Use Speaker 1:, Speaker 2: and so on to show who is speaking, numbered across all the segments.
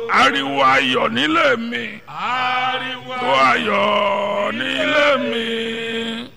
Speaker 1: ariwo ayọ̀ nílé mi
Speaker 2: ariwo
Speaker 1: tó ayọ̀ nílé mi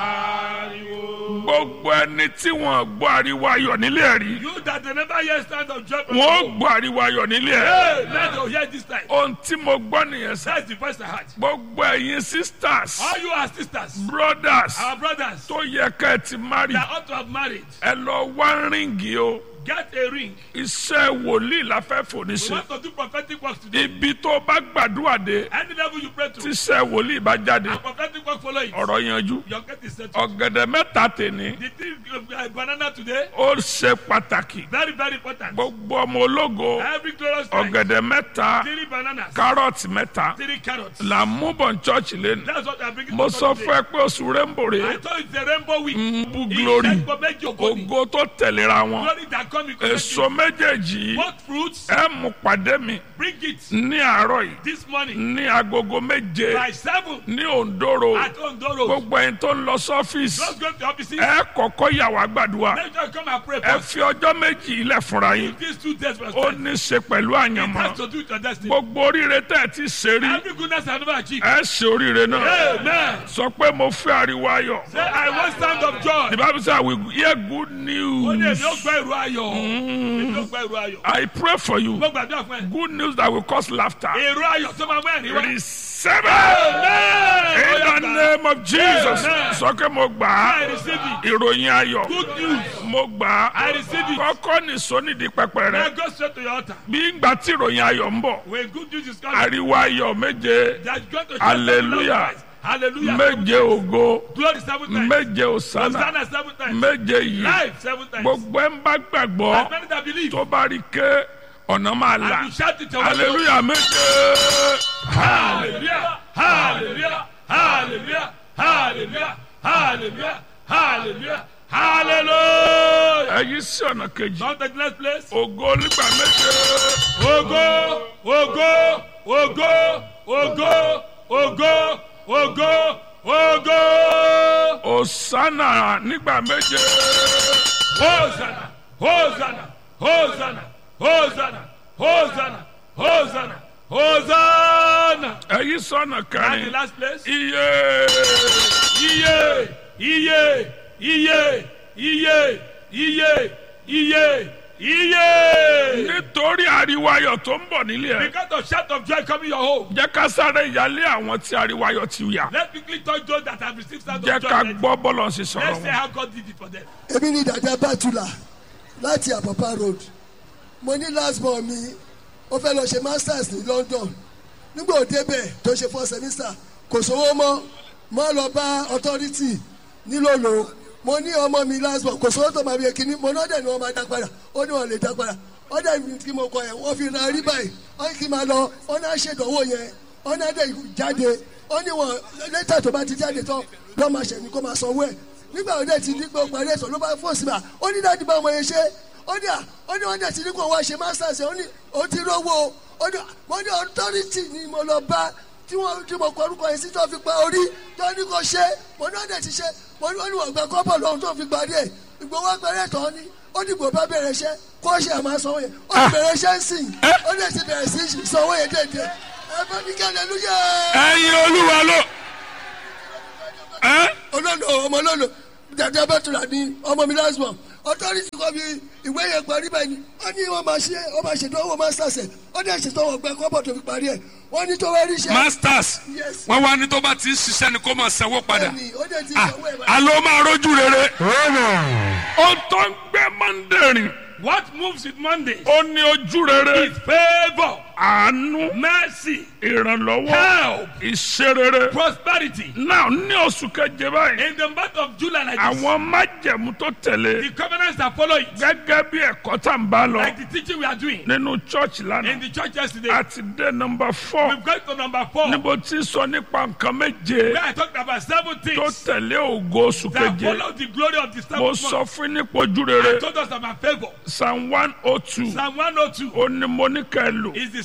Speaker 2: ariwo.
Speaker 1: gbogbo ẹni tí wọ́n gbọ́ ariwo ayọ̀ nílé ẹ̀ rí
Speaker 2: you that they never hear sound of joy from
Speaker 1: wọ́n
Speaker 2: home.
Speaker 1: gbọ́ ariwo ayọ̀ nílé ẹ̀
Speaker 2: hey let them hear this time.
Speaker 1: ohun tí mo gbọ́ nìyẹn sẹ́
Speaker 2: that's the voice I heard.
Speaker 1: gbogbo ẹ̀yin sisters
Speaker 2: all you are sisters.
Speaker 1: brothers
Speaker 2: our brothers.
Speaker 1: tó yẹ ká ẹ ti marry
Speaker 2: that ought to have married.
Speaker 1: ẹ lọ wá ríǹgì o
Speaker 2: get a ring.
Speaker 1: iṣẹ́ wòlíì la fẹ́ fò ní
Speaker 2: we
Speaker 1: ṣe
Speaker 2: want to do prophetic work today.
Speaker 1: ibi tó bá gbàdúrà dé
Speaker 2: any level you pray to.
Speaker 1: tíṣẹ́ wòlíì bá jáde
Speaker 2: and prophetic work follow it.
Speaker 1: ọ̀rọ̀ yanjú
Speaker 2: your gate is settled.
Speaker 1: ọ̀gẹ̀dẹ̀ mẹ́ta tèmi
Speaker 2: the thing uh, banana today.
Speaker 1: ó ṣe pàtàkì
Speaker 2: very very important.
Speaker 1: gbogbo ọmọ ológo
Speaker 2: every glorious time.
Speaker 1: ọ̀gẹ̀dẹ̀ mẹ́ta
Speaker 2: three bananas.
Speaker 1: kárọ̀tì mẹ́ta
Speaker 2: three carrots.
Speaker 1: là ń mú bọ̀ ní chọ́ọ̀chì lẹ́nu
Speaker 2: that's what I'm bringing
Speaker 1: mo
Speaker 2: to
Speaker 1: sọ
Speaker 2: today.
Speaker 1: fún ẹ pé oṣù rẹ́ńbò
Speaker 2: I
Speaker 1: rè
Speaker 2: thought it's a rainbow week.
Speaker 1: ń bú glory
Speaker 2: Ìṣẹ́gun méjì ògo ni.
Speaker 1: ògo tó tẹ̀léra wọn
Speaker 2: Glory that come in
Speaker 1: èso
Speaker 2: collective.
Speaker 1: méjèèjì yìí
Speaker 2: Both fruits,
Speaker 1: ẹ mú pàdé mi
Speaker 2: bring it
Speaker 1: ní àárọ̀ yìí
Speaker 2: this morning
Speaker 1: ní agogo méje
Speaker 2: by seven
Speaker 1: ní òǹdóró
Speaker 2: at Ondoro.
Speaker 1: gbogbo ẹ̀yin tó ń lọ sọ́fíìsì
Speaker 2: Just go to the offices.
Speaker 1: ẹ kọ́kọ́ yà wá gbàdúrà
Speaker 2: Make sure you come and pray
Speaker 1: ẹ
Speaker 2: first.
Speaker 1: fi ọjọ́ méjì ilẹ̀ fúnra yín
Speaker 2: These two days were
Speaker 1: ó
Speaker 2: spent.
Speaker 1: ní í ṣe pẹ̀lú
Speaker 2: It
Speaker 1: àyànmọ́
Speaker 2: has to do with your destiny.
Speaker 1: gbogbo oríire tẹ́ ẹ ti ṣe rí
Speaker 2: Every goodness I never achieved.
Speaker 1: ẹ ṣe oríire náà
Speaker 2: Amen.
Speaker 1: sọ pé mo fẹ́ ariwo ayọ̀
Speaker 2: Say, I want sound of joy.
Speaker 1: the bible say i will hear good
Speaker 2: Ó ní
Speaker 1: news
Speaker 2: èmi ó gbọ́ ìró ayọ̀. Èmi ó gbọ́ ìró ayọ̀.
Speaker 1: i pray for you
Speaker 2: Mo gbàdúrà fún ẹ.
Speaker 1: good news that will cause laughter
Speaker 2: Ìró ayọ̀ tó máa mú ẹ̀rín wá.
Speaker 1: receive it
Speaker 2: Amen.
Speaker 1: in
Speaker 2: Ó
Speaker 1: the
Speaker 2: yá gbà.
Speaker 1: name of jesus
Speaker 2: Amen.
Speaker 1: sọ pé mo gbà á
Speaker 2: I receive it.
Speaker 1: ìròyìn ayọ̀
Speaker 2: Good news.
Speaker 1: mo gbà á
Speaker 2: I receive it.
Speaker 1: kọ́kọ́ nìṣó nídìí pẹpẹ
Speaker 2: Now
Speaker 1: rẹ
Speaker 2: go straight to your altar.
Speaker 1: bí ìgbà tí ìròyìn ayọ̀ ń bọ̀
Speaker 2: When good news is coming,
Speaker 1: ariwo ayọ̀ méje
Speaker 2: that's going to shout
Speaker 1: Hallelujah.
Speaker 2: seven times. Hallelujah.
Speaker 1: méje ògo
Speaker 2: Glory seven times.
Speaker 1: méje òsánà
Speaker 2: Hosanna seven times.
Speaker 1: méje yìí
Speaker 2: Life seven times.
Speaker 1: gbogbo ẹ̀ ń bá gbàgbọ́
Speaker 2: As many that believe.
Speaker 1: tó bá rí ké ọ̀nà máa là
Speaker 2: And you shout it to
Speaker 1: hallelujah méje
Speaker 2: Hallelujah. Hallelujah. Hallelujah. Hallelujah. Hallelujah. Hallelujah. Hallelujah.
Speaker 1: èyí sí ọ̀nà kejì
Speaker 2: Now the next place.
Speaker 1: ògo nígbà méje
Speaker 2: Ogo, ogo, ogo, ogo, ogo, ogo, ogo.
Speaker 1: òsánà nígbà méje
Speaker 2: Hosanna, Hosanna, Hosanna, Hosanna, Hosanna, Hosanna, Hosanna.
Speaker 1: èyí sọ̀nà
Speaker 2: And the
Speaker 1: kẹrin
Speaker 2: last place.
Speaker 1: iye
Speaker 2: Iye, iye, iye, iye, iye, iye, iye.
Speaker 1: nítorí ariwo ayọ̀ tó ń bọ̀ nílé ẹ̀
Speaker 2: Because of shout of joy coming your home.
Speaker 1: jẹ́ ká sáré ìyálé àwọn tí ariwo ayọ̀ ti yà
Speaker 2: Let's quickly touch those that have received sound
Speaker 1: jẹ́
Speaker 2: of joy.
Speaker 1: ká
Speaker 2: Let's
Speaker 1: gbọ́ bọ́lọ̀ sí sọ̀rọ̀
Speaker 2: let's say
Speaker 1: wọn.
Speaker 2: how God did it for them.
Speaker 3: èmi ní dàda bàtúlà láti àpàpà road mo ní last born mi ó fẹ́ lọ ṣe masters ní london nígbà ó débẹ̀ tó ṣe four semester kò sówó mọ́ mọ́ lọ bá authority nílòlò mo ní ọmọ mi last born kò sówó tó máa bí kíní mo náà dẹ̀ ni wọ́n máa dá padà ó ní wọ́n lè dá padà ó dẹ̀ ní kí mo kọ yẹn wọ́n fi ra rí báyìí ó ní kí n máa lọ ó náà ṣèdánwò yẹn ó náà dẹ̀ jáde ó ní wọn lẹ́tà tó bá ti jáde tán lọ́ máa ṣẹ̀ ní kó máa sanwó ẹ̀ nígbà wo dẹ̀ ti ní pé ó parí ẹ̀sọ́ ló bá fò sí ma ó ní dájú bá ọmọ yẹn ṣe ó ní à ó ní wọn dẹ̀ ti ní kó wá ṣe masters ó ní ó ti rówó ó ní mo ní authority ni mo lọ bá tí wọn tí mo kọ orúkọ yẹn sí tó fi pa orí tó ní kó ṣe mo ní wọn dẹ̀ ti ṣe mo ní wọn ní wọn gba kọ́bọ̀ lọ́hún tó fi parí ẹ̀ ìgbowó abẹ́rẹ́ tán ni ó ní gbò bá bẹ̀rẹ̀ iṣẹ́ kó ṣe àmà sanwó yẹn ó ti bẹ̀rẹ̀ iṣẹ́ ń sìn ó dẹ̀ ti bẹ̀rẹ̀ sí sanwó yẹn déédéé ẹ bá ní kẹ́lẹ́ lóye
Speaker 1: ẹ̀yin olúwa ló ẹ́
Speaker 3: olólo ọmọ olólo dàdé abẹ́tura ní ọmọ mi last born authority kọ́ mi ìwé yẹn parí bẹ́ẹ̀ ni wọ́n ní wọ́n máa ṣe wọ́n máa ṣètò owó masters ẹ̀ ó dẹ̀ ṣètò owó gbẹ kọ́bọ̀ tó fi parí ẹ̀ wọ́n ní tó wá rí iṣẹ́
Speaker 4: masters
Speaker 3: Yes.
Speaker 4: wọn wá ní tó bá ti ń ṣiṣẹ́ ni kó máa sanwó padà
Speaker 3: bẹ́ẹ̀ni ó dẹ̀ ti
Speaker 4: Ah,
Speaker 3: sanwó ẹ̀ báyìí.
Speaker 1: alo máa rojú rere ó tó ń gbé mandarin
Speaker 2: What moves with Monday
Speaker 1: ó ní ojú rere
Speaker 2: is favor,
Speaker 1: àánú
Speaker 2: mercy,
Speaker 1: ìrànlọ́wọ́
Speaker 2: help,
Speaker 1: ìṣerere
Speaker 2: prosperity.
Speaker 1: náà ní oṣù keje báyìí
Speaker 2: In the month of July, like this,
Speaker 1: àwọn májẹ̀mú tó tẹ̀lé
Speaker 2: the covenants that follow it,
Speaker 1: gẹ́gẹ́ bí ẹ̀kọ́ tá n bá lọ
Speaker 2: like the teaching we are doing
Speaker 1: nínú church
Speaker 2: in
Speaker 1: lánàá
Speaker 2: the church yesterday,
Speaker 1: a ti dé nọmba four
Speaker 2: we've got to number four,
Speaker 1: níbo tí sọ nípa nǹkan méje
Speaker 2: where I talked about seven
Speaker 1: tó
Speaker 2: things
Speaker 1: tẹ̀lé ògo oṣù
Speaker 2: that
Speaker 1: keje
Speaker 2: follow the glory of the
Speaker 1: mo
Speaker 2: seventh
Speaker 1: sọ
Speaker 2: month.
Speaker 1: fún nípa ojú rere
Speaker 2: I told us about favor.
Speaker 1: psalm one oh two
Speaker 2: Psalm 102
Speaker 1: ó ní mo ní ká ẹ lò
Speaker 2: is the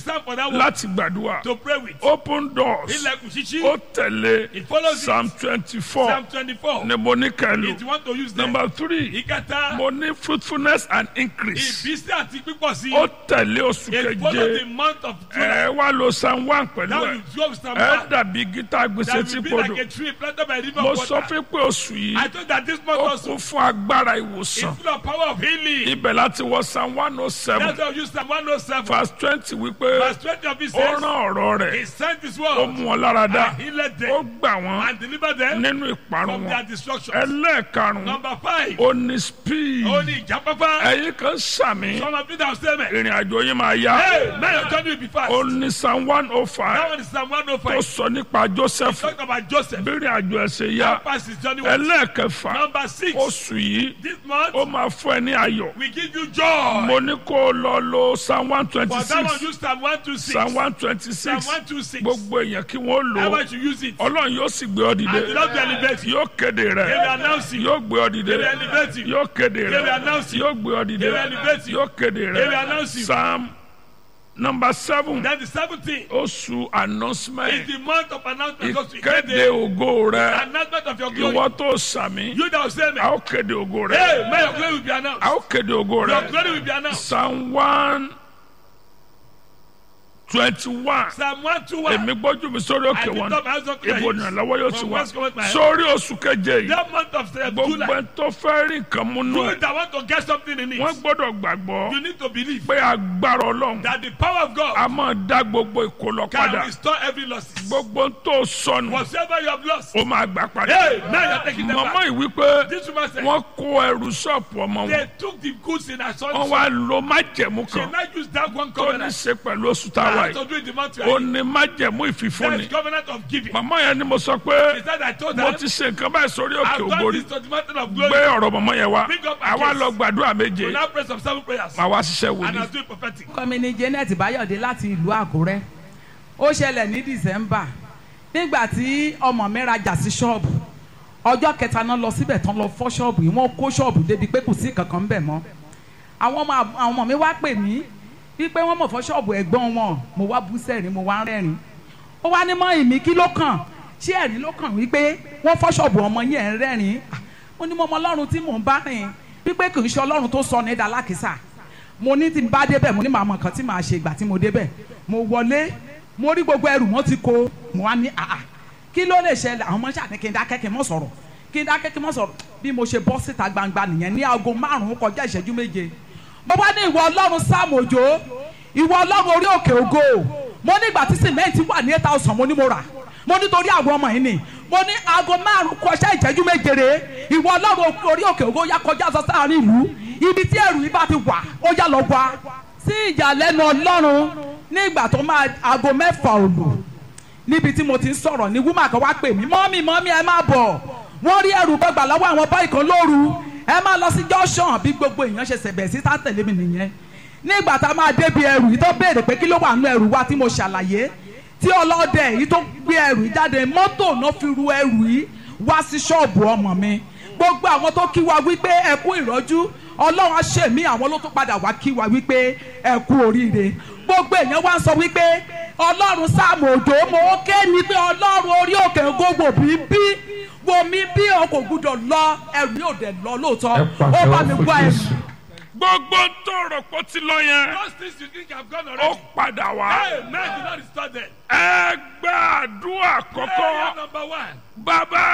Speaker 2: stand for that one.
Speaker 1: láti gbàdúrà
Speaker 2: To pray with.
Speaker 1: open doors
Speaker 2: Ilẹ̀kùn ṣíṣí.
Speaker 1: ó tẹ̀lé
Speaker 2: It follows it.
Speaker 1: psalm twenty four
Speaker 2: Psalm twenty-four.
Speaker 1: ni mo ní kẹlu
Speaker 2: If you want to use them.
Speaker 1: number three
Speaker 2: Ìkẹta.
Speaker 1: mo ní fruitfulness and increase
Speaker 2: Ìbísí àti pípọ̀ sí.
Speaker 1: ó tẹ̀lé oṣù
Speaker 2: It follows the
Speaker 1: keje
Speaker 2: month of July.
Speaker 1: ẹ wá lo psalm one pẹ̀lú
Speaker 2: Now
Speaker 1: ẹ
Speaker 2: you go with Psalm
Speaker 1: ẹ
Speaker 2: one.
Speaker 1: dàbí gítà gbèsè
Speaker 2: That
Speaker 1: tí
Speaker 2: will be
Speaker 1: podò
Speaker 2: like a tree planted by a river
Speaker 1: mo
Speaker 2: of
Speaker 1: sọ
Speaker 2: water.
Speaker 1: fún pé oṣù yìí
Speaker 2: I thought that this month
Speaker 1: ó
Speaker 2: also
Speaker 1: kún fún agbára
Speaker 2: is
Speaker 1: ìwòsàn
Speaker 2: full of power of healing.
Speaker 1: ibẹ̀ láti wọ psalm one oh seven
Speaker 2: That's why we use Psalm 107.
Speaker 1: verse twenty wípé
Speaker 2: Verse 20 of it
Speaker 1: ó
Speaker 2: says,
Speaker 1: rán ọ̀rọ̀
Speaker 2: He
Speaker 1: rẹ̀
Speaker 2: sent His
Speaker 1: ó
Speaker 2: word
Speaker 1: mú wọn lára dá
Speaker 2: and healed
Speaker 1: ó
Speaker 2: them
Speaker 1: gbà wọ́n
Speaker 2: and delivered them
Speaker 1: nínú ìparun
Speaker 2: from their
Speaker 1: wọn
Speaker 2: destruction.
Speaker 1: ẹlẹ́ẹ̀karùn-ún
Speaker 2: Number five,
Speaker 1: ó ní speed
Speaker 2: ó ní ìjáfáfá.
Speaker 1: ẹ̀yin kan sàmì
Speaker 2: Some of you that say, man,
Speaker 1: ìrìn àjò yín máa yá
Speaker 2: hey, man, your journey will be fast.
Speaker 1: ó ní psalm one oh
Speaker 2: That
Speaker 1: five
Speaker 2: one is Psalm
Speaker 1: tó
Speaker 2: 105.
Speaker 1: sọ nípa joseph
Speaker 2: Talk about Joseph.
Speaker 1: bírin àjò ẹsẹ̀
Speaker 2: How
Speaker 1: yá
Speaker 2: fast his journey was.
Speaker 1: ẹlẹ́ẹ̀kẹfà
Speaker 2: Number six,
Speaker 1: oṣù yìí
Speaker 2: this month,
Speaker 1: ó máa fún ẹ ní ayọ̀
Speaker 2: we give you joy.
Speaker 1: mo ní kó o lọ lo psalm one twenty
Speaker 2: For that one,
Speaker 1: six
Speaker 2: use Psalm 126.
Speaker 1: psalm one twenty
Speaker 2: Psalm
Speaker 1: six
Speaker 2: 126.
Speaker 1: gbogbo èèyàn kí wọ́n lò ó
Speaker 2: Everyone should use it.
Speaker 1: ọlọ́run yóò sì gbé ọ
Speaker 2: And the
Speaker 1: dìde
Speaker 2: Lord will elevate you.
Speaker 1: yóò kéde
Speaker 2: He will
Speaker 1: rẹ̀
Speaker 2: announce you.
Speaker 1: yóò gbé ọ dìde
Speaker 2: He will elevate you.
Speaker 1: yóò kéde
Speaker 2: He will
Speaker 1: rẹ̀
Speaker 2: announce you.
Speaker 1: yóò gbé ọ dìde
Speaker 2: He will elevate you.
Speaker 1: yóò kéde
Speaker 2: He will
Speaker 1: rẹ̀
Speaker 2: announce you.
Speaker 1: psalm number seven
Speaker 2: Then the 17th
Speaker 1: oṣù
Speaker 2: is
Speaker 1: announcement
Speaker 2: the month of announcement. Because we
Speaker 1: ìkéde
Speaker 2: get
Speaker 1: ògo
Speaker 2: the
Speaker 1: rẹ̀
Speaker 2: announcement of your glory.
Speaker 1: ìwọ tó sàmì
Speaker 2: You that will say,
Speaker 1: a
Speaker 2: man,
Speaker 1: ó kéde ògo rẹ̀
Speaker 2: hey, may your glory will be announced.
Speaker 1: a ó kéde ògo
Speaker 2: Your
Speaker 1: rẹ̀
Speaker 2: glory will be announced.
Speaker 1: psalm one twenty one
Speaker 2: Psalm 121.
Speaker 1: èmi gbójú mi sórí òkè
Speaker 2: I lift
Speaker 1: wọn
Speaker 2: up my hands unto the
Speaker 1: ibo
Speaker 2: hills.
Speaker 1: ìrànlọ́wọ́ yóò ti
Speaker 2: From
Speaker 1: wá
Speaker 2: whence cometh my help?
Speaker 1: sórí oṣù keje yìí
Speaker 2: That month of uh,
Speaker 1: gbogbo
Speaker 2: July.
Speaker 1: ẹni tó fẹ́ rí nǹkan múnú
Speaker 2: You
Speaker 1: ẹ̀
Speaker 2: that want to get something in
Speaker 1: wọ́n
Speaker 2: it,
Speaker 1: gbọ́dọ̀ gbàgbọ́
Speaker 2: you need to believe
Speaker 1: pé agbára ọlọ́run
Speaker 2: that the power of
Speaker 1: a
Speaker 2: God
Speaker 1: máa dá gbogbo ìkólọ
Speaker 2: can
Speaker 1: padà
Speaker 2: restore every loss.
Speaker 1: gbogbo tó sọnù
Speaker 2: Whatever you have lost,
Speaker 1: ó máa gbà padà
Speaker 2: hey, now you're taking them
Speaker 1: màmá
Speaker 2: back.
Speaker 1: yìí wípé
Speaker 2: This woman said,
Speaker 1: wọ́n kó ẹrù ṣọ́ọ̀pù ọmọ wọn
Speaker 2: they took the goods in her son's
Speaker 1: wọ́n
Speaker 2: shop.
Speaker 1: wá lo májẹ̀mú
Speaker 2: She
Speaker 1: kan
Speaker 2: now used that one
Speaker 1: tó ní
Speaker 2: covenant.
Speaker 1: ṣe pẹ̀lú oṣù táwa
Speaker 2: That
Speaker 1: yìí
Speaker 2: to do with the month you
Speaker 1: ó
Speaker 2: are in.
Speaker 1: ní májẹ̀mú ìfìfúnni
Speaker 2: That covenant of giving.
Speaker 1: màmá yẹn ni mo sọ pé
Speaker 2: He said, I told
Speaker 1: mo
Speaker 2: her,
Speaker 1: ti ṣe nǹkan báyìí sórí òkè
Speaker 2: I've done
Speaker 1: ògbórí
Speaker 2: this to the mountain of
Speaker 1: gbé
Speaker 2: glory.
Speaker 1: ọ̀rọ̀ mọ̀mọ́ yẹn wá
Speaker 2: Bring up my
Speaker 1: àwa
Speaker 2: case.
Speaker 1: lọ gbàdúrà méje
Speaker 2: We now pray some seven prayers.
Speaker 1: màá wá ṣiṣẹ́
Speaker 2: And
Speaker 1: wòlíì
Speaker 2: I'll do it prophetic.
Speaker 5: orúkọ mi ni janet bayọ̀dé láti ìlú àkúrẹ́ ó ṣẹlẹ̀ ní december nígbà tí ọmọ mi rajà sí ṣọ́ọ̀bù ọjọ́ kẹta náà lọ síbẹ̀ tán lọ fọ́ ṣọ́ọ̀bù yìí wọ́n kó ṣọ́ọ̀bù débi pé kò sí kankan ń bẹ̀ mọ́ àwọn ọmọ àwọn ọmọ mi wá pè mí wípé wọ́n mọ̀ fọ́ ṣọ́ọ̀bù ẹ̀gbọ́n wọn mo wá bú sẹ́rìn mo wá ń rẹ́rìn ó wá ní mọ́ ìmí kí ló kàn ṣé ẹ̀rín ló kàn wípé wọ́n fọ́ ṣọ́ọ̀bù ọmọ yẹn ń rẹ́rìn ó ní mo mọ ọlọ́run tí mò ń bá rìn wípé kì í ṣe ọlọ́run tó sọ ní dalákìsà mo ní tí n bá débẹ̀ mo ní màá mọ nǹkan tí màá ṣe ìgbà tí mo débẹ̀ mo wọlé mo rí gbogbo ẹrù wọn ti kó mo wá ní àà kí ló lè ṣẹlẹ̀ àwọn ọmọ ṣàní kí n dákẹ́ kí n mọ̀ sọ̀rọ̀ kí n dákẹ́ kí n mọ̀ sọ̀rọ̀ bí mo ṣe bọ́ síta gbangba nìyẹn ní aago márùn-ún kọjá ìṣẹ́jú méje mo bá ní ìwọ ọlọ́run sáàmù òjò ìwọ ọlọ́run orí òkè ògo mo ní ìgbà tí sìmẹ́ǹtì wà ní eight thousand mo ní mo rà mo nítorí àwọn ọmọ yìí ni mo ní aago márùn kọjá ìṣẹ́jú méje rè ìwọ ọlọ́run orí òkè ògo ya kọjá sọ sáàrin ìlú ibi tí ẹrù yìí bá ti wà ó yá lọ wá sí ìyàlẹ́nu ọlọ́run nígbà tó máa aago mẹ́fà òlù níbi tí mo ti ń sọ̀rọ̀ ní wúmà kan wá pè mí mọ́mí mọ́mí ẹ má bọ̀ wọ́n rí ẹrù gbọ́gbà lọ́wọ́ àwọn báyìí kan lóru ẹ má lọ sí junction bí gbogbo èèyàn ṣe ṣẹ̀bẹ̀ sí tá tẹ̀lé mi nìyẹn nígbà tá a máa débi ẹrù yìí tó béèrè pé kí ló wà nínú ẹrù wa tí mo ṣàlàyé tí ọlọ́dẹ yìí tó gbé ẹrù yìí jáde mọ́tò náà fi ru ẹrù yìí wá sí ṣọ́ọ̀bù ọmọ mi gbogbo àwọn tó kí wa wípé ẹ kú ìrọ́jú ọlọ́run aṣèmí àwọn ló tún padà wá kí wa wípé ẹ kú oríire gbogbo èèyàn wá ń sọ wípé ọlọ́run sáàmù òjò mo ké ni pé ọlọ́run orí òkè gbogbo bí bí wo mi bí o kò gbúdọ̀ lọ ẹrù yóò dẹ̀ lọ lóòótọ́ ó bá mi gbọ́ ẹrù
Speaker 1: gbogbo tó rò pé ó ti lọ yẹn
Speaker 2: Those things you think have gone
Speaker 1: ó
Speaker 2: already.
Speaker 1: padà wá
Speaker 2: Hey, man, do not restore them.
Speaker 1: ẹ gba àdúrà
Speaker 2: Prayer
Speaker 1: kọ́kọ́
Speaker 2: number one.
Speaker 1: bàbá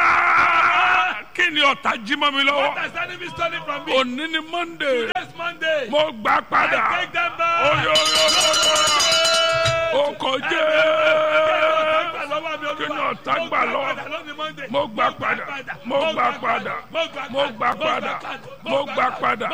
Speaker 1: kí ni ọ̀tá jí mọ́ mi
Speaker 2: What
Speaker 1: lọ́wọ́
Speaker 2: has the enemy stolen from me?
Speaker 1: òní ni monday
Speaker 2: Next Monday.
Speaker 1: mo gbà padà
Speaker 2: I take them back.
Speaker 1: oyoyoyoyo o kò jẹ́ kí ni ọ̀tá gbà lọ́wọ́ mo gbà padà mo gbà padà mo gbà padà mo gbà padà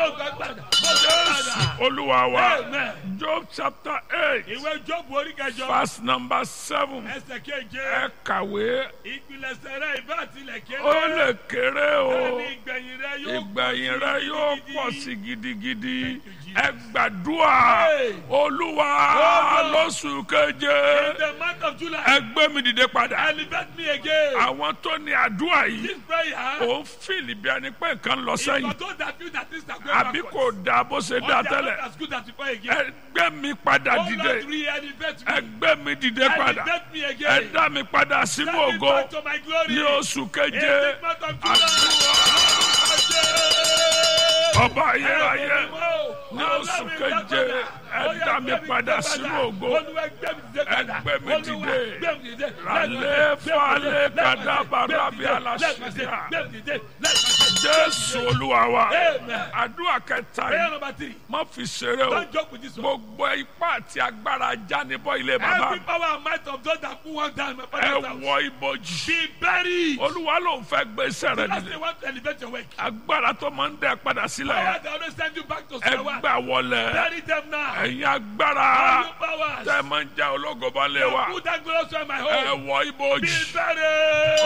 Speaker 1: olúwa wa
Speaker 2: Amen.
Speaker 1: job chapter eight
Speaker 2: Ìwé Jóòbù orí kẹjọ.
Speaker 1: verse number seven
Speaker 2: Ẹsẹ̀ keje.
Speaker 1: ẹ kàwé
Speaker 2: Ìpilẹ̀sẹ̀ rẹ̀ ìbá àtìlẹ̀ kéré.
Speaker 1: ó lè kéré o
Speaker 2: Bẹ́ẹ̀ni ìgbẹ̀yìn rẹ̀ yóò
Speaker 1: ìgbẹ̀yìn rẹ yóò pọ̀ sí gidigidi ẹ
Speaker 2: Jesus.
Speaker 1: gbàdúrà
Speaker 2: Hey.
Speaker 1: olúwa
Speaker 2: Oh, Lord.
Speaker 1: lóṣù keje
Speaker 2: In the month of July.
Speaker 1: ẹ gbé mi dìde padà
Speaker 2: Elevate elevate me again.
Speaker 1: àwọn tó ní àdúrà yìí
Speaker 2: This prayer.
Speaker 1: ò ń fìlì bí ẹni pé nǹkan ń lọ
Speaker 2: It's for
Speaker 1: sẹ́yìn
Speaker 2: those that feel that things are going
Speaker 1: àbí
Speaker 2: backwards.
Speaker 1: kò dáa bó ṣe
Speaker 2: Or
Speaker 1: dáa
Speaker 2: they are
Speaker 1: tẹ́lẹ̀
Speaker 2: not as good as before again.
Speaker 1: ẹgbẹ́ mi padà
Speaker 2: Oh Lord,
Speaker 1: dìde
Speaker 2: re-elevate me.
Speaker 1: ẹgbẹ́ mi dìde padà
Speaker 2: Elevate me
Speaker 1: ẹ
Speaker 2: again.
Speaker 1: dá mi padà sínú
Speaker 2: Send me
Speaker 1: ògo
Speaker 2: back to my glory.
Speaker 1: ní oṣù
Speaker 2: In
Speaker 1: keje
Speaker 2: this month of July.
Speaker 1: ọba ayérayé ní oṣù keje ẹ dá mi padà sínú ògo ẹgbẹ́ mi dìde ralé falé kadàbàrà bí aláṣẹ jésù olúwa wa
Speaker 2: Amen.
Speaker 1: àdúrà kẹta
Speaker 2: Prayer
Speaker 1: yìí
Speaker 2: number three.
Speaker 1: má fi ṣeré o
Speaker 2: Don't joke with this one.
Speaker 1: gbogbo ipá àti agbára jánibọ́ ilé bàbá
Speaker 2: Every power and might of those that put one down in my
Speaker 1: ẹ
Speaker 2: father's house.
Speaker 1: wọ ibojì
Speaker 2: Be buried.
Speaker 1: olúwa ló ń fẹ́ gbé iṣẹ́ rẹ
Speaker 2: Because
Speaker 1: nílé
Speaker 2: they want to elevate your work.
Speaker 1: agbára tó máa ń dẹ padà sílẹ̀
Speaker 2: Power
Speaker 1: yẹn
Speaker 2: that always send you back to
Speaker 1: ẹ
Speaker 2: square one.
Speaker 1: gbà wọlé
Speaker 2: Bury them now.
Speaker 1: ẹ̀yin agbára
Speaker 2: All you powers.
Speaker 1: tẹ́ ẹ máa ń já ológo bá lé wa
Speaker 2: Put that glorious one in my
Speaker 1: ẹ
Speaker 2: home.
Speaker 1: wọ
Speaker 2: Be
Speaker 1: ibojì
Speaker 2: buried.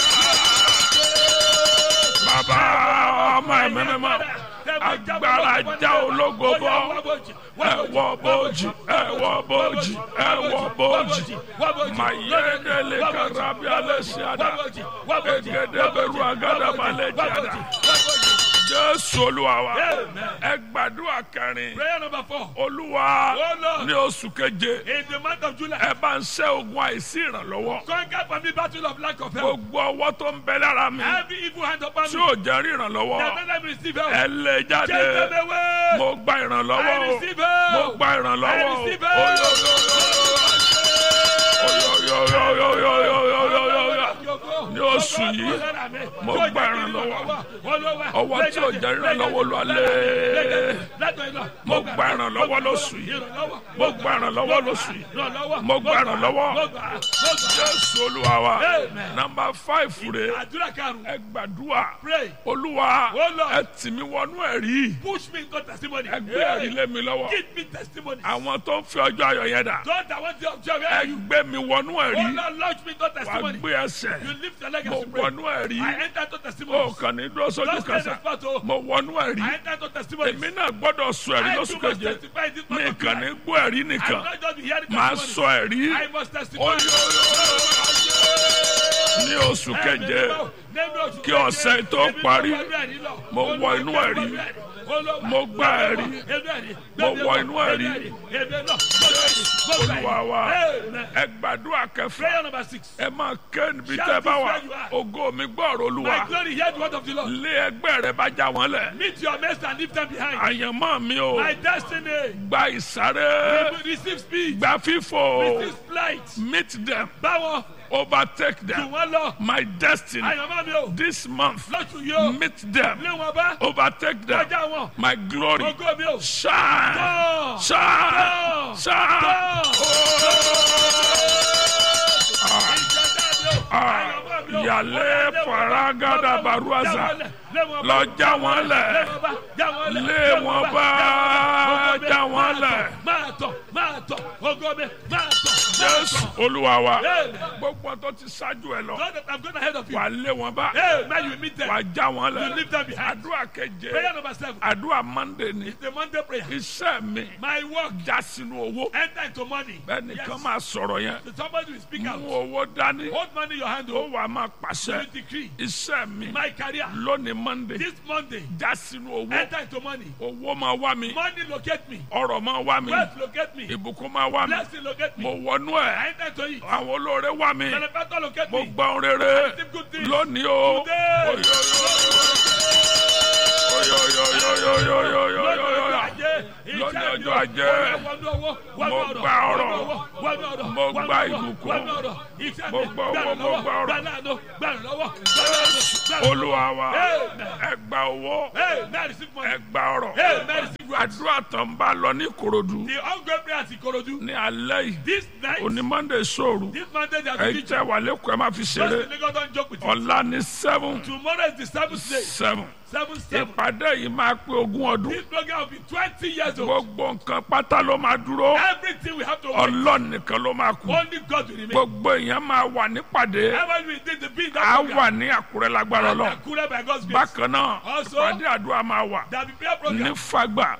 Speaker 1: bàbá ọmọ ẹ̀mí mímọ́ agbára já ológo bọ́ ẹ wọ bojì ẹ wọ bojì ẹ wọ bojì mayedele karabi alesiada egedebẹru agadabalejada jésù olúwa wa ẹ gbàdúrà kẹrin
Speaker 2: Prayer number four.
Speaker 1: olúwa
Speaker 2: Oh, Lord.
Speaker 1: ní oṣù keje
Speaker 2: In the month of July,
Speaker 1: ẹ bá ń ṣẹ́ ogun àìsí ìrànlọ́wọ́
Speaker 2: conquer for me battle of lack of help.
Speaker 1: gbogbo ọwọ́ tó ń bẹ lára mi
Speaker 2: Every evil hand upon
Speaker 1: tí
Speaker 2: me.
Speaker 1: ò jẹ́ rí ìrànlọ́wọ́
Speaker 2: That don't let me receive help.
Speaker 1: ẹ lè jáde
Speaker 2: Take them away.
Speaker 1: mo gba ìrànlọ́wọ́
Speaker 2: I
Speaker 1: o
Speaker 2: receive help.
Speaker 1: mo gba ìrànlọ́wọ́
Speaker 2: I
Speaker 1: o
Speaker 2: receive help.
Speaker 1: ní oṣù yìí mo gba ìrànlọ́wọ́ ọwọ́ tí ò jẹ́ ìrànlọ́wọ́ lọ alẹ́ mo gba ìrànlọ́wọ́ lóṣù yìí mo gba ìrànlọ́wọ́ lóṣù yìí mo gba ìrànlọ́wọ́ jésù olúwa wa
Speaker 2: Amen.
Speaker 1: nàmbà fáìfù rè
Speaker 2: àdúrà karùn-ún
Speaker 1: ẹ gbàdúrà
Speaker 2: pray
Speaker 1: olúwa
Speaker 2: Oh, Lord.
Speaker 1: ẹ tì mí wọnú ẹ̀rí
Speaker 2: push me into testimony
Speaker 1: ẹ gbé ẹ̀rí lé mi lọ́wọ́
Speaker 2: give me testimony
Speaker 1: àwọn tó ń fi ọjọ́ ayọ̀ yẹn dà
Speaker 2: God I want to observe
Speaker 1: ẹ
Speaker 2: you
Speaker 1: gbé mi wọnú
Speaker 2: oh
Speaker 1: ẹ̀rí
Speaker 2: Lord launch me into
Speaker 1: wàá
Speaker 2: testimony
Speaker 1: gbé ẹsẹ̀
Speaker 2: you lift your
Speaker 1: mo
Speaker 2: legacy pray
Speaker 1: wọnú ẹ̀rí
Speaker 2: I enter into
Speaker 1: ó
Speaker 2: testimony
Speaker 1: kàn ní dúró sójú
Speaker 2: Just
Speaker 1: kàṣà
Speaker 2: stand spot oh
Speaker 1: mo wọnú ẹ̀rí
Speaker 2: I enter into testimony
Speaker 1: èmi náà gbọ́dọ̀ sọ ẹ̀rí
Speaker 2: I
Speaker 1: lóṣù
Speaker 2: too must
Speaker 1: keje
Speaker 2: testify in this
Speaker 1: mi
Speaker 2: month of
Speaker 1: kàn ní
Speaker 2: July
Speaker 1: gbọ́ ẹ̀rí
Speaker 2: I
Speaker 1: nìkan
Speaker 2: will not just be hearing
Speaker 1: máa
Speaker 2: testimony
Speaker 1: sọ ẹ̀rí
Speaker 2: I must testify
Speaker 1: Oyo, ní oṣù keje kí ọ̀sẹ̀ tó parí, mo wọ inú ẹ̀rí. Mo gba ẹ̀rí. Mo wọ inú ẹ̀rí. olúwa wa ẹ gbàdúrà kẹfà
Speaker 2: Prayer number six.
Speaker 1: ẹ máa ké níbi
Speaker 2: Shout
Speaker 1: tẹ́ bá wà
Speaker 2: this where you are.
Speaker 1: ògo mi gbọ́rọ̀
Speaker 2: My
Speaker 1: olúwa
Speaker 2: glory, hear the word of the Lord.
Speaker 1: lé ẹgbẹ́ rẹ bá já wọn lẹ̀
Speaker 2: Meet your mates and leave them behind.
Speaker 1: àyànmọ́ mi ò
Speaker 2: My destiny.
Speaker 1: gba ìsáré
Speaker 2: Receive speed.
Speaker 1: gba fífò
Speaker 2: Receive flight.
Speaker 1: meet them
Speaker 2: Báwo
Speaker 1: overtake
Speaker 2: jù
Speaker 1: them
Speaker 2: wọ́n lọ.
Speaker 1: my destiny
Speaker 2: Àyànmọ́ mi ò.
Speaker 1: this month
Speaker 2: Lọ́tù yóò.
Speaker 1: meet them
Speaker 2: Lé wọn bá.
Speaker 1: overtake them
Speaker 2: Kọjá wọn.
Speaker 1: my glory
Speaker 2: Ògo mi ò.
Speaker 1: shine
Speaker 2: Tán.
Speaker 1: shine
Speaker 2: Tán.
Speaker 1: shine. Yàlẹ́ faragada baruaza. Lọ já wọn lẹ̀. Lé wọn bá já wọn lẹ̀.
Speaker 2: Máa tọ̀, máa tọ̀, ògo mi, máa tọ̀.
Speaker 1: Jésù Olúwa wa.
Speaker 2: Amen.
Speaker 1: Gbogbo tó ti ṣáájú ẹ lọ.
Speaker 2: God that I've gone ahead of you.
Speaker 1: Wà lé wọn bá.
Speaker 2: Hey, now you meet them.
Speaker 1: Wà já wọn
Speaker 2: You
Speaker 1: lẹ̀.
Speaker 2: leave them behind.
Speaker 1: Àdúrà keje.
Speaker 2: Prayer number seven.
Speaker 1: Àdúrà Mande ni.
Speaker 2: The Monday prayer.
Speaker 1: Iṣẹ́ mi
Speaker 2: My work.
Speaker 1: já sínú owó.
Speaker 2: Enter into money.
Speaker 1: Bẹ́ẹ̀ni kan
Speaker 2: Yes.
Speaker 1: máa sọ̀rọ̀ yẹn.
Speaker 2: So somebody will speak out.
Speaker 1: Mú owó dání.
Speaker 2: Hold money in your hand.
Speaker 1: Ó
Speaker 2: Oh,
Speaker 1: wà máa
Speaker 2: you
Speaker 1: pàṣẹ.
Speaker 2: decree.
Speaker 1: Iṣẹ́ mi
Speaker 2: My career.
Speaker 1: lónìí Mande.
Speaker 2: This Monday.
Speaker 1: Já sínú owó.
Speaker 2: Enter into money.
Speaker 1: Owó máa wá mi.
Speaker 2: Money locate me.
Speaker 1: Ọrọ̀ máa wá mi.
Speaker 2: Wealth locate me.
Speaker 1: Ìbùkún máa wá mi.
Speaker 2: Blessing locate
Speaker 1: Mo
Speaker 2: me.
Speaker 1: wọnú
Speaker 2: I
Speaker 1: ẹ̀.
Speaker 2: enter into it.
Speaker 1: Àwọn olóore wá mi.
Speaker 2: Benefactor locate
Speaker 1: Mo
Speaker 2: me.
Speaker 1: gba ohun rere
Speaker 2: Receive good things.
Speaker 1: lónìí o.
Speaker 2: Today.
Speaker 1: Oyo, oyo, oyo, oyo, oyo, oyo, oyo, oyo, oyo. Lónìí ọjọ́ ajé. Mo gba ọrọ̀. Mo gba ìbùkún. Mo gba owó, mo gba ọrọ̀. Olúwa wa.
Speaker 2: Amen.
Speaker 1: Ẹ gba owó.
Speaker 2: Hey, man, receive money.
Speaker 1: Ẹ gba ọrọ̀.
Speaker 2: Hey, man, receive wealth.
Speaker 1: Àdúrà tán bá lọ ní Ìkòròdú
Speaker 2: The ongoing prayer at Ikorodu.
Speaker 1: ní alẹ́ yìí.
Speaker 2: This night,
Speaker 1: Òní Monday sóòrù.
Speaker 2: this Monday, they are
Speaker 1: Ẹ̀yin
Speaker 2: teaching.
Speaker 1: tẹ́ wà lẹ́kọ̀ọ́ ẹ má fi
Speaker 2: Just
Speaker 1: ṣeré.
Speaker 2: the Lagos don't joke with you.
Speaker 1: Ọ̀la ní seven
Speaker 2: Tomorrow is the seventh day.
Speaker 1: seven.
Speaker 2: Seven, seven.
Speaker 1: Ìpàdé yìí máa pé ogún ọdún.
Speaker 2: This program will be 20 years old.
Speaker 1: Gbogbo nǹkan pátá ló máa dúró.
Speaker 2: Everything we have to wait.
Speaker 1: Ọlọ́run nìkan ló máa kú.
Speaker 2: Only God will remain.
Speaker 1: Gbogbo èèyàn máa wà nípàdé.
Speaker 2: Ever we did the being that
Speaker 1: A
Speaker 2: program.
Speaker 1: wà ní Àkúrẹ́ lágbára
Speaker 2: And
Speaker 1: lọ.
Speaker 2: Akure by God's grace.
Speaker 1: Bákan náà,
Speaker 2: Also,
Speaker 1: ìpàdé àdúrà máa wà
Speaker 2: There will be prayer
Speaker 1: ní
Speaker 2: program
Speaker 1: Fágbà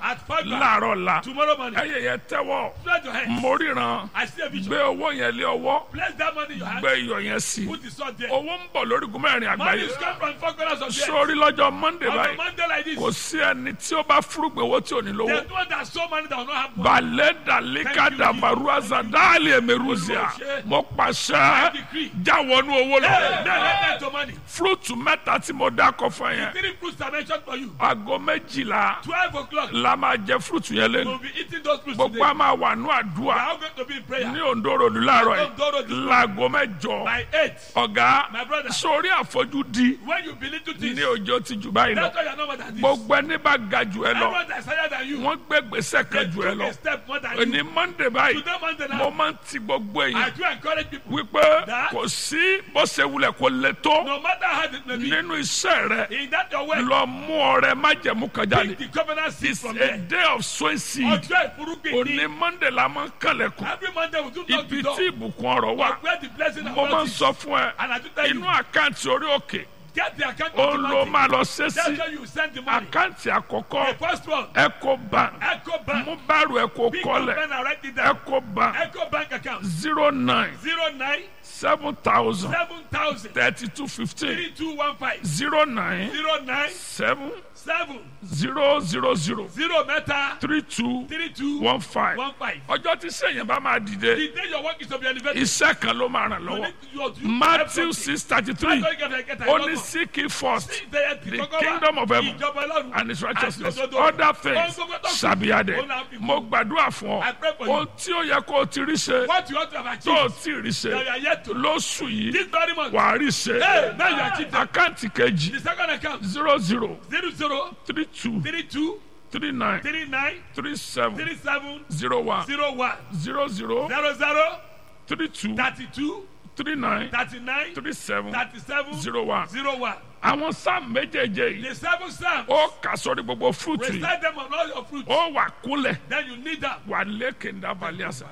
Speaker 2: At five back.
Speaker 1: láàárọ̀ la
Speaker 2: Tomorrow morning.
Speaker 1: ẹyẹ yẹn tẹ́wọ́
Speaker 2: Spread your hands.
Speaker 1: mo ríran
Speaker 2: I see a vision.
Speaker 1: gbé owó yẹn lé ọwọ́
Speaker 2: Place that money in your hand.
Speaker 1: gbé iyọ̀ yẹn sí
Speaker 2: Put the sword there.
Speaker 1: owó ń bọ̀ lórí gúnmẹ́rin
Speaker 2: Money
Speaker 1: àgbáyé
Speaker 2: is come from four corners of the earth.
Speaker 1: sórí lọ́jọ́ monday
Speaker 2: On a
Speaker 1: báyìí
Speaker 2: Monday like this.
Speaker 1: kò sí ẹni tí ó bá fúrúgbìn owó tí ò ní lówó
Speaker 2: There's no one that so money that will not have money.
Speaker 1: balẹ̀ dalika dabaru azadali emeruzia mo pàṣẹ jáwọnú owó
Speaker 2: Hey,
Speaker 1: lọ
Speaker 2: now let that to money.
Speaker 1: fúrúùtù mẹ́ta tí mo dákọ̀ fún yẹn
Speaker 2: Three fruits are mentioned for you.
Speaker 1: aago méjìlá
Speaker 2: Twelve o'clock.
Speaker 1: la máa jẹ fúrúùtù yẹn lẹ́nu
Speaker 2: We'll be eating those fruits
Speaker 1: gbogbo
Speaker 2: today.
Speaker 1: a máa wà ní
Speaker 2: We are
Speaker 1: àdúrà
Speaker 2: all going to be in prayer.
Speaker 1: ní òǹdóròdú láàárọ̀
Speaker 2: Ondo Road
Speaker 1: yìí láago mẹ́jọ
Speaker 2: By eight.
Speaker 1: ọ̀gá
Speaker 2: My brother.
Speaker 1: sórí àfojúdi
Speaker 2: When you believe to this,
Speaker 1: ní ọjọ́ ti jù báyìí lọ
Speaker 2: that's why you're not more than this.
Speaker 1: gbogbo ẹni bá ga jù ẹ lọ
Speaker 2: Everyone that's higher than you.
Speaker 1: wọ́n gbé gbèsè
Speaker 2: They
Speaker 1: kan jù ẹ
Speaker 2: took
Speaker 1: lọ
Speaker 2: a step more than
Speaker 1: òní
Speaker 2: you.
Speaker 1: monday báyìí
Speaker 2: Today, Monday
Speaker 1: mo
Speaker 2: now,
Speaker 1: máa ń ti gbogbo
Speaker 2: I
Speaker 1: èyí
Speaker 2: do encourage people.
Speaker 1: wípé
Speaker 2: That-
Speaker 1: kò sí bó ṣe wulẹ̀ kó le tó
Speaker 2: No matter how it may be,
Speaker 1: nínú iṣẹ́ rẹ
Speaker 2: in that your way,
Speaker 1: lọ mú ọrẹ májẹ̀mú kan jáde
Speaker 2: pick the covenant seed
Speaker 1: it's
Speaker 2: from
Speaker 1: a
Speaker 2: there.
Speaker 1: day of sowing seed
Speaker 2: Ọjọ́ ìfúrúgbìn
Speaker 1: òní
Speaker 2: ní
Speaker 1: monday la máa ń kànlẹ̀kùn
Speaker 2: every Monday we do knock
Speaker 1: ibi
Speaker 2: the door.
Speaker 1: tí ìbùkún ọ̀rọ̀ wà
Speaker 2: Where the blessing of
Speaker 1: mo máa ń
Speaker 2: God is.
Speaker 1: sọ fún ẹ
Speaker 2: And I do tell
Speaker 1: inú
Speaker 2: you,
Speaker 1: àkáǹtì orí òkè
Speaker 2: get the account
Speaker 1: ó
Speaker 2: of the
Speaker 1: ló
Speaker 2: money.
Speaker 1: máa lọ ṣe
Speaker 2: That's
Speaker 1: sí
Speaker 2: where you send the money.
Speaker 1: àkáǹtì àkọ́kọ́
Speaker 2: The first one,
Speaker 1: eco bank
Speaker 2: Echo Bank.
Speaker 1: mú báàrù eco
Speaker 2: Big
Speaker 1: kọ́lẹ̀
Speaker 2: pen and write it down.
Speaker 1: eco bank
Speaker 2: Echo Bank account
Speaker 1: zero nine
Speaker 2: zero nine
Speaker 1: seven thousand
Speaker 2: seven thousand
Speaker 1: thirty two fifteen
Speaker 2: three two one five
Speaker 1: zero nine
Speaker 2: zero nine
Speaker 1: seven
Speaker 2: seven
Speaker 1: zero zero zero
Speaker 2: zero mẹ́ta
Speaker 1: three two
Speaker 2: three two
Speaker 1: one five
Speaker 2: one five.
Speaker 1: ọjọ́ tí sẹ́yìn bá máa dìde
Speaker 2: The day your work is to be elevated.
Speaker 1: iṣẹ́ kan ló máa ràn
Speaker 2: you
Speaker 1: lọ́wọ́
Speaker 2: need to- you- you-
Speaker 1: matthew
Speaker 2: everything.
Speaker 1: six thirty
Speaker 2: That's
Speaker 1: three
Speaker 2: why you get- get a
Speaker 1: ó
Speaker 2: lot
Speaker 1: ní
Speaker 2: of-
Speaker 1: seek ye first
Speaker 2: See, the-
Speaker 1: the
Speaker 2: kọ́kọ́ wá,
Speaker 1: kingdom of heaven
Speaker 2: ìjọba Ọlọ́run
Speaker 1: and his righteousness
Speaker 2: àti òdodo.
Speaker 1: other things
Speaker 2: Ohun gbogbo tó kù,
Speaker 1: shall be added
Speaker 2: òun náà fi kún.
Speaker 1: mo gbàdúrà fún
Speaker 2: I
Speaker 1: ọ
Speaker 2: pray for you.
Speaker 1: ohun tí ó yẹ kó o ti rí ṣe
Speaker 2: What you want to have
Speaker 1: tó o
Speaker 2: achieved,
Speaker 1: ti rí
Speaker 2: that you
Speaker 1: ṣe
Speaker 2: are yet to.
Speaker 1: lóṣù yìí
Speaker 2: This very month,
Speaker 1: wàá rí ṣe
Speaker 2: Hey, now you achieved them.
Speaker 1: àkáǹtì kejì
Speaker 2: the second account,
Speaker 1: zero zero
Speaker 2: zero zero
Speaker 1: three two
Speaker 2: three two
Speaker 1: three nine
Speaker 2: three nine
Speaker 1: three seven
Speaker 2: three seven
Speaker 1: zero one
Speaker 2: zero one
Speaker 1: zero zero
Speaker 2: zero zero
Speaker 1: three two
Speaker 2: thirty two
Speaker 1: three nine
Speaker 2: thirty nine
Speaker 1: three seven
Speaker 2: thirty seven
Speaker 1: zero one.
Speaker 2: zero one.
Speaker 1: àwọn sáà méjèèjè yìí
Speaker 2: The seven psalms,
Speaker 1: ó kà sórí gbogbo fúrúùtù yìí
Speaker 2: recite them on all your fruits.
Speaker 1: ó wà kúnlẹ̀
Speaker 2: Then you need them.
Speaker 1: wà lékè ńdàbàlẹ̀ àṣà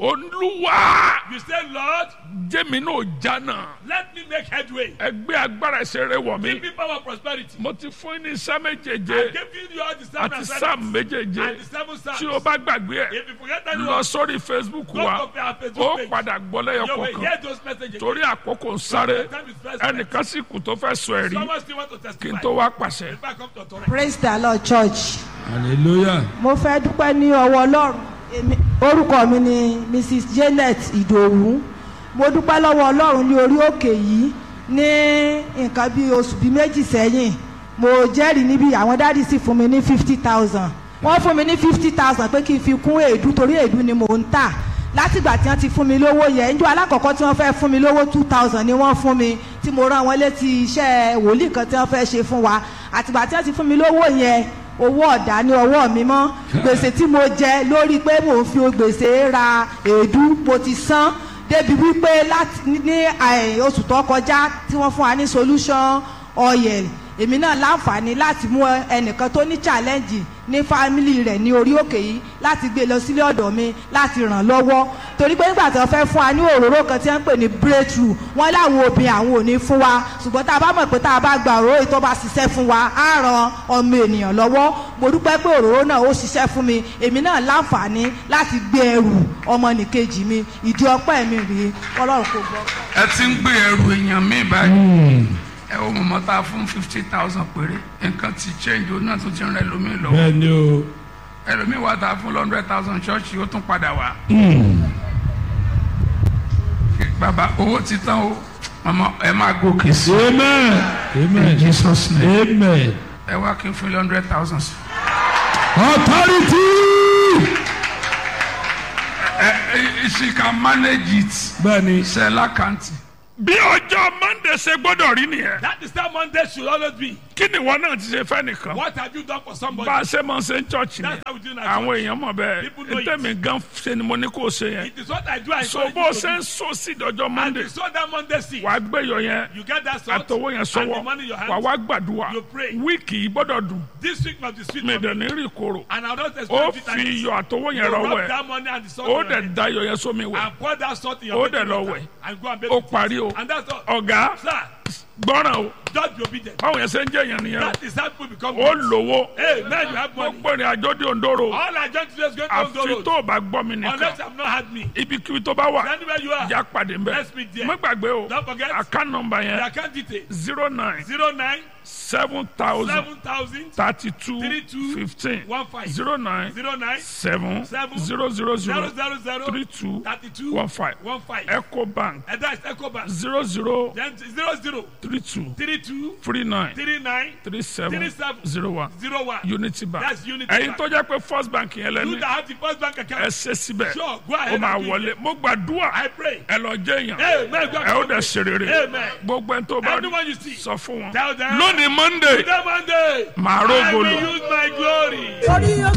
Speaker 1: olúwa
Speaker 2: You say, Lord,
Speaker 1: jẹ́mi náà jánà
Speaker 2: let me make headway.
Speaker 1: ẹgbẹ́ agbára ìṣeré wọ̀ mí
Speaker 2: Give me power of prosperity.
Speaker 1: mo ti fún yín ní iṣẹ́
Speaker 2: I
Speaker 1: méjèèjé
Speaker 2: give you all the seven
Speaker 1: àti
Speaker 2: assignments
Speaker 1: sáà méjèèjé
Speaker 2: and the seven psalms.
Speaker 1: tí o bá gbàgbé ẹ̀
Speaker 2: If you forget
Speaker 1: lọ
Speaker 2: anyone,
Speaker 1: sórí facebook
Speaker 2: go
Speaker 1: wa
Speaker 2: to our
Speaker 1: ó
Speaker 2: Facebook page.
Speaker 1: padà gbọ́ lẹ́yọ
Speaker 2: You will
Speaker 1: kọ̀ọ̀kan
Speaker 2: hear those messages.
Speaker 1: torí àkókò ń sáré
Speaker 2: Time is first.
Speaker 1: ẹnìkan sì kù tó fẹ́ sọ ẹ̀rí
Speaker 2: Someone still want to
Speaker 1: kí n
Speaker 2: testify.
Speaker 1: tó wá pàṣẹ.
Speaker 2: If I come to authority.
Speaker 6: praise the lord church
Speaker 7: hallelujah.
Speaker 6: mo fẹ́ dúpẹ́ ní ọwọ́ ọlọ́run Èmi- orúkọ mi ni mrs janet ìdòwú mo dúpẹ́ lọ́wọ́ ọlọ́run ní orí òkè yìí ní nǹkan bí oṣù bíi méjì sẹ́yìn mo jẹ́rìí níbi àwọn dáàdì sì fún mi ní fifty thousand wọ́n fún mi ní fifty thousand pé kí n fi kún èédú torí èédú ni mò ń tà látìgbà tí wọ́n ti fún mi lówó yẹn njọ́ alákọ̀ọ́kọ́ tí wọ́n fẹ́ fún mi lówó two thousand ni wọ́n fún mi tí mo rán wọn létí iṣẹ́ wòlíì kan tí wọ́n fẹ́ ṣe fún wa àtìgbà tí wọ́n ti fún mi lówó yẹn owó ọ̀dà ní ọwọ́ mi mọ́ gbèsè tí mo jẹ lórí pé mò ń fi gbèsè ra èédú mo ti san débi wípé láti ní ní, eh, oṣù tó kọjá tí wọ́n fún wa ní solution oil èmi náà láǹfààní láti mú ẹnìkan tó ní challenge ní fámìlì rẹ̀ ní orí òkè yìí láti gbé lọ sílé ọ̀dọ̀ mi láti ràn lọ́wọ́ torí pé nígbà tí wọ́n fẹ́ fún wa ní òróró kan tí wọ́n ń pè ní breakthrough wọ́n láwọn obìnrin àwọn ò ní fún wa ṣùgbọ́n tá a bá mọ̀ pé tá a bá gba òróró yìí tó bá ṣiṣẹ́ fún wa á ran ọmọ ènìyàn lọ́wọ́ mo dúpẹ́ pé òróró náà ó ṣiṣẹ́ fún mi èmi náà láǹfààní láti gbé ẹrù ọmọnìkejì mi ìdí ọpẹ́ mi rèé ọlọ́run kò gbọ́.
Speaker 4: ẹ ti ń gbé ẹrù èèyàn mi báyìí ẹ wo mọ̀mọ́ tá a fún fifty thousand péré nǹkan ti change o náà tún ti ń rẹ lómi lọ́wọ́
Speaker 7: bẹ́ẹ̀ ni o.
Speaker 4: ẹlòmíì wà tá a fún hundred thousand ṣọ́ọ̀ṣì ó tún padà wá. bàbá owó ti tán o mọ̀mọ́ ẹ máa gòkè sí i
Speaker 7: amen.
Speaker 4: in
Speaker 7: amen.
Speaker 4: jesus name
Speaker 7: amen.
Speaker 4: ẹ wá kí n fún ilé hundred thousand sí.
Speaker 7: authority.
Speaker 4: ẹ ẹ she can manage it
Speaker 7: bẹ́ẹ̀ ni.
Speaker 4: ṣe lákàntì.
Speaker 1: bí ọjọ́ monday ṣe gbọ́dọ̀ rí nìyẹn
Speaker 2: That is how Monday should always be.
Speaker 1: kí ni ìwọ náà ti ṣe fẹ́ nìkan
Speaker 2: What have you done for somebody?
Speaker 1: bá a ṣe máa ń ṣe ń chọ́ọ̀chì
Speaker 2: That's
Speaker 1: ni
Speaker 2: how we do in our
Speaker 1: àwọn
Speaker 2: church.
Speaker 1: èèyàn mọ̀ bẹ́ẹ̀
Speaker 2: People know it.
Speaker 1: ntẹ̀mí gan ṣe ni mo ní kó o ṣe yẹn
Speaker 2: It is what I do. I
Speaker 1: so
Speaker 2: encourage
Speaker 1: bó o
Speaker 2: you to
Speaker 1: ṣe
Speaker 2: do.
Speaker 1: ń so sí ìdọ́jọ́
Speaker 2: And
Speaker 1: monday
Speaker 2: you saw that Monday seed.
Speaker 1: wàá gbẹ̀yọ̀ yẹn
Speaker 2: You get that salt
Speaker 1: àtọwọ́ yẹn
Speaker 2: and
Speaker 1: sọ́wọ́
Speaker 2: the money in your
Speaker 1: wàá
Speaker 2: hand.
Speaker 1: wá gbàdúrà
Speaker 2: You pray.
Speaker 1: wíìkì yìí gbọ́dọ̀ dùn
Speaker 2: This week must be sweet
Speaker 1: mi
Speaker 2: for me.
Speaker 1: dẹ̀ ní rí ìkorò
Speaker 2: And I don't
Speaker 1: ó
Speaker 2: expect
Speaker 1: fi
Speaker 2: it.
Speaker 1: iyọ̀ àtọwọ́
Speaker 2: You
Speaker 1: yẹn rọwọ́
Speaker 2: rub
Speaker 1: ẹ̀
Speaker 2: that money and the salt
Speaker 1: ó
Speaker 2: in your
Speaker 1: dẹ̀
Speaker 2: hand.
Speaker 1: da iyọ̀ yẹn sómi wẹ̀
Speaker 2: and pour that salt in
Speaker 1: Ó
Speaker 2: your
Speaker 1: dẹ̀
Speaker 2: bathing
Speaker 1: lọ
Speaker 2: water
Speaker 1: wẹ̀.
Speaker 2: and go and bathe
Speaker 1: ó
Speaker 2: with it.
Speaker 1: parí o
Speaker 2: And that's all.
Speaker 1: ọ̀gá
Speaker 2: Sir,
Speaker 1: gbọ́ràn o
Speaker 2: Just be obedient.
Speaker 1: báwọn yẹn ṣe ń jẹ́ yẹn nìyẹn
Speaker 2: That is how people become
Speaker 1: o ó
Speaker 2: great.
Speaker 1: lówó
Speaker 2: Hey, man, you have money.
Speaker 1: gbogbo ìrìn àjò di òǹdóró
Speaker 2: All I just today is going to
Speaker 1: àfi
Speaker 2: go
Speaker 1: tó o bá gbọ́ mi
Speaker 2: Unless
Speaker 1: nìkan
Speaker 2: you have not had me.
Speaker 1: ibikíbi tó bá wà
Speaker 2: Anywhere you are.
Speaker 1: ìjà pàdé ń bẹ̀
Speaker 2: Let's meet there.
Speaker 1: má gbàgbé o
Speaker 2: Don't forget.
Speaker 1: account number
Speaker 2: The
Speaker 1: yẹn
Speaker 2: account detail.
Speaker 1: zero nine
Speaker 2: Zero nine
Speaker 1: seven thousand
Speaker 2: seven thousand
Speaker 1: thirty two
Speaker 2: Three two
Speaker 1: fifteen
Speaker 2: one five.
Speaker 1: zero nine
Speaker 2: zero nine
Speaker 1: seven
Speaker 2: Seven
Speaker 1: zero zero
Speaker 2: zero
Speaker 1: zero
Speaker 2: zero zero
Speaker 1: three two
Speaker 2: thirty two
Speaker 1: one five
Speaker 2: one five.
Speaker 1: eco bank
Speaker 2: And that's Ecobank.
Speaker 1: zero zero
Speaker 2: Then zero zero
Speaker 1: three two
Speaker 2: three two
Speaker 1: three nine
Speaker 2: three nine
Speaker 1: three seven
Speaker 2: Three seven.
Speaker 1: zero one
Speaker 2: zero one.
Speaker 1: unity bank
Speaker 2: That's Unity
Speaker 1: ẹ̀yin
Speaker 2: Bank.
Speaker 1: tó jẹ́ pé first bank yẹn
Speaker 2: You
Speaker 1: lẹ́ni
Speaker 2: that have the first bank
Speaker 1: ẹ
Speaker 2: account.
Speaker 1: ṣe síbẹ̀
Speaker 2: Sure, go
Speaker 1: ó
Speaker 2: ahead
Speaker 1: máa
Speaker 2: and do
Speaker 1: wọlé mo gbàdúrà
Speaker 2: I pray.
Speaker 1: ẹ lọ jẹ́ èèyàn
Speaker 2: Amen. God
Speaker 1: ẹ ó
Speaker 2: bless
Speaker 1: dẹ̀ ṣe rere
Speaker 2: Amen.
Speaker 1: gbogbo ẹni tó bá rí
Speaker 2: Anyone you see.
Speaker 1: sọ fún wọn
Speaker 2: Tell them.
Speaker 1: lónìí monday
Speaker 2: Today Monday.
Speaker 1: màá
Speaker 2: I
Speaker 1: rógò
Speaker 2: will
Speaker 1: lò.
Speaker 2: use my glory.
Speaker 6: orí